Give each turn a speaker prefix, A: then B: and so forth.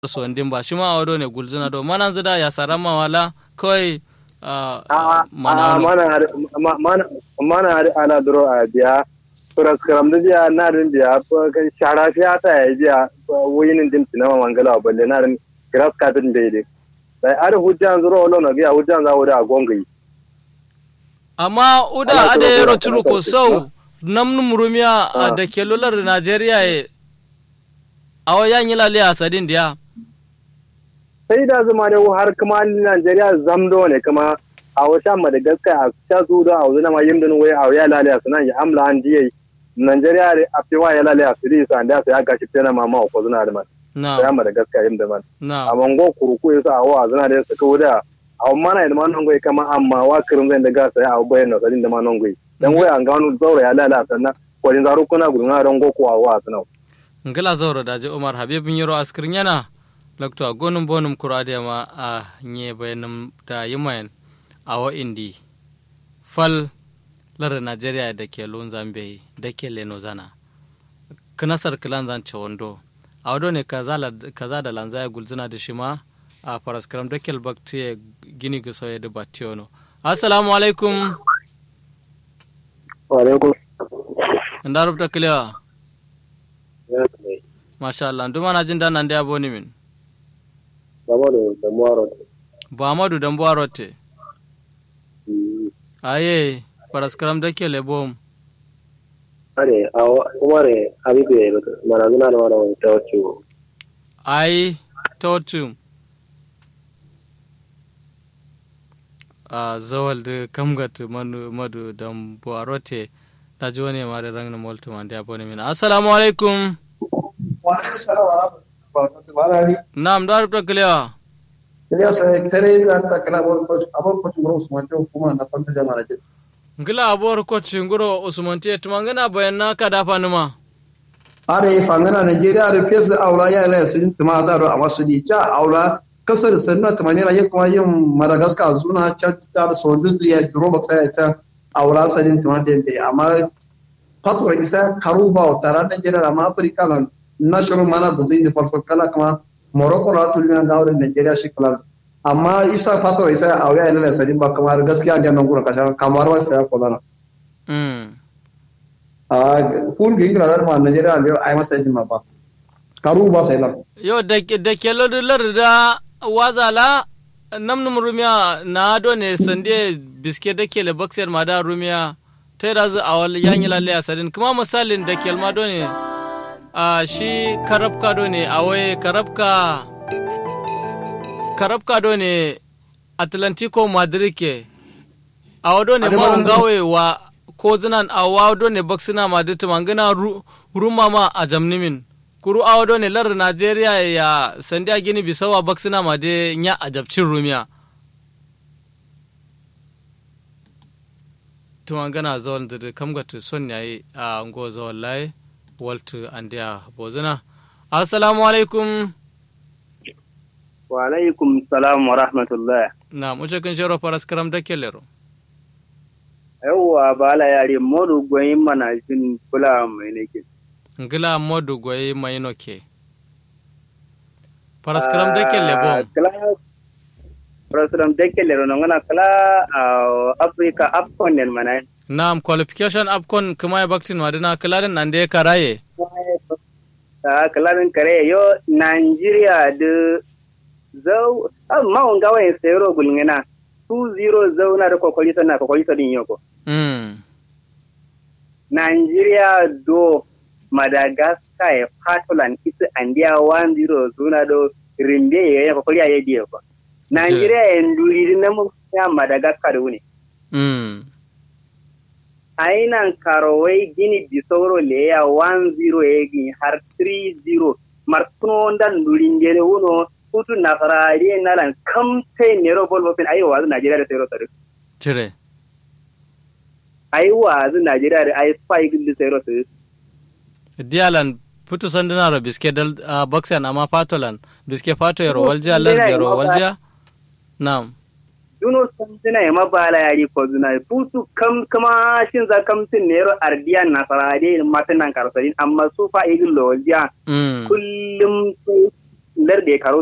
A: so ndin ba shi ma wado ne gulzuna do mana zida ya sarama wala kawai
B: mana mana mana ana duro a biya suras karam da biya na din biya shara fi ta ya biya wuyinin din tinama mangala balle na din grass carpet bai dai sai ar hujjan zuro wala na biya hujjan za wuda gongai
A: amma uda ade yero turu ko sau namnu murumiya da kelolar Najeriya e awo yan yi lalle a sadin diya
B: sai da zama ne har kuma Najeriya zamdo ne kuma a wata Madagascar a ta su da a wuzina ma yimdin wai a ya lalle a sunan ya amla an diye Najeriya a fiwa ya lalle a siri su an da sai aka shi tana mama ko zuna da man
A: na
B: ya Madagascar yimda man
A: na
B: a mango kuruku yasa a wa zuna da su kawo da a mana da manon goyi kama amma wa kirin zai da gasa ya abu bayan da sadin da manon goyi dan wai an gano zaura ya lalle a sannan kwalin zaru kuna gudunwa don goko a wa sunan
A: ngala zauro daje umar habibin yaro askirin yana lakto a gonin bonum kurade ma a nye bayanum da yimayen a wa indi fal lar najeriya da ke lon zambe da ke leno zana knasar kilan zan ce wando a wado ne kaza da lanzaya gulzina da shi ma a faraskaram da ke baktiye gini ga soye da batiyono assalamu alaikum
B: wa alaikum
A: nda rubta kilewa Masha Allah, nduma na jin dan nan da yabo ni min.
B: Mamadu da Muwaro.
A: Ba Amadu dan Buwaro te. Aye, paraskaram da ke lebom.
B: Are, umare habibu ya mana zuna da mana wani tawacu.
A: Ai, totum. A zawal da kamgat manu madu dan Buwaro te. Da ji wani ma da rangna moltu man da yabo ni min. Assalamu alaikum. Naam, da rubta kilewa. Ngila abuwar kwacin guro Usmantiya tumangana bayan na ka dafa numa.
C: are fangana Nigeria da fesa aula ya la sun tuma da a wasu ni ta aula kasar sanna tumani ra kuma yin Madagascar zuna ta ta so duk ya duro ba sai ta aula sanin tuma da be amma fatwa isa karuba tara Nigeria amma Africa lan national mana budin da farko kala kuma Morocco la tulina da wurin Nigeria shi kala amma isa fatwa isa aula ya la sanin ba kamar gaskiya da nan gura kasha kamar wasu ya kula
A: Mm.
C: a kun gi kira da ma Nigeria da ai masa jin ma ba karu ba sai lan
A: Yo da da kelo da lar da wazala namnum rumiya na do ne sande biske da kele boxer ma da rumiya ta da zu awal yanyi lalle asadin kuma misalin da kel ma do ne a shi karabka do ne awai karabka karabka do ne Atlantico Madrid ke awado ne ma gawe wa ko zinan awado ne boxina Madrid mangana ru, ruma ma a jamnimin kuru awado ne lar Najeriya ya sandiya gini bisawa boxina ma de nya a jabcin rumiya tumangana zawal da kamgata son yayi a ngo zawal lai waltu andiya bozuna assalamu alaikum
B: Wa alaikum salam wa rahmatullah.
A: na muce kan shero faras karam da kellero
B: Yawwa bala yare modu gwayin mana jin kula mai nake.
A: ngila modu goyi mayino ke faras karam da kelle bom
B: Kala President Dekele rono ngana kala Africa Afcon nen mana.
A: nam qualification upcon kuma ya baktin wadina kilarin nan da ya karaye
B: Ta kala din kare yo Nigeria de zau ma on gawa en sero gulngena 2-0 zau na da kokoli sana kokoli sadin yoko.
A: mm.
B: Nigeria do Madagascar e Patoland isi andia 1-0 zuna do rimbe ye kokoli ya yedi ko. Nigeria en duri na mu ya Madagascar wuni.
A: Mm.
B: Ainan karowai gini bisoro le ya 1-0 egi har 3-0 markuno ndan duri ngere wuno kutu nasarari na lan kamte nero bol bofin ayi wazu Nigeria da sero sare.
A: cire
B: Ayi wazu Nigeria da ayi spike da sero sare.
A: dialan putu sandina ro biske dal uh, boxen amma patolan biske pato yaro walja lar yaro walja nam
B: duno suna ya mabala yari ko zuna fusu kam kama shin za kam tin nero ardiyan nasarade matan nan karsarin amma su fa igin lawalja
A: mm.
B: kullum sai
D: larde karo